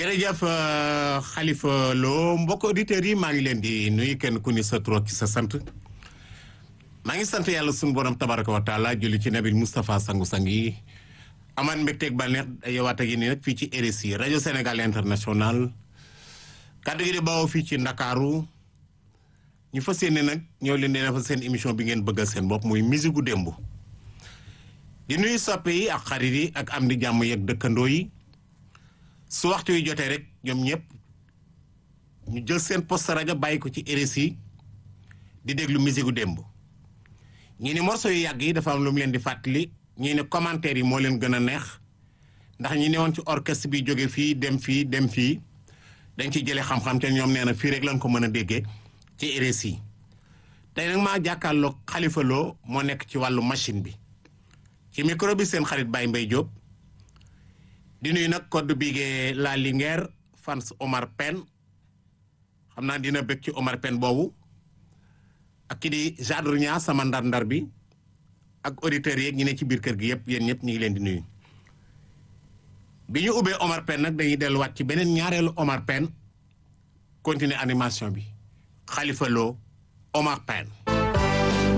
jërëjëf Khalifa Lo mbokk auditeurs yi maa ngi leen di nuyu kenn ku ni sa tur ak sa sant maa ngi sant yàlla sunu borom tabaraka wa taala julli ci nabil Moustapha sangu-sang yi amaan mbégteeg bànneex yowaat ak yéen nag fii ci RSI rajo Sénégal international kàddu gi di bawoo fii ci Ndakaaru ñu fas yéene nag ñëw leen di defal seen émission bi ngeen bëggal seen bopp muy musique gu démb di nuyu soppe yi ak xarit yi ak am di jàmm yeeg dëkkandoo yi su waxtu yu jotee rek ñoom ñëpp ñu jël seen poste rajo bàyyi ko ci RSI di déglu musique gu démb ñii ni morceau yu yàgg yi dafa am lu mu leen di fàttali ñii ne commentaire yi moo leen gën a neex ndax ñi ne woon ci orchestre bi jóge fii dem fii dem fii dañ ci jëlee xam-xam te ñoom nee na fii rek lañ ko mën a déggee ci RSI tey nag maa jàkkaarloog Khalifa Lo moo nekk ci wàllu machine bi ci micro bi seen xarit Baye Mbaye Diop di nuyu nag code bigee la Linguère fans Omar Pène xam naa dina bëgg ci Omar Pène boobu ak ki di Jadru Ñaa sama ndar-ndar bi ak auditeurs yeeg ñi ne ci biir kër gi yëpp yéen ñëpp ñu ngi leen di nuyu. bi ñu ubbee Omar Pène nag dañuy delluwaat ci beneen ñaareelu Omar Pène continuer animation bi Khalifa Lo Omar Pène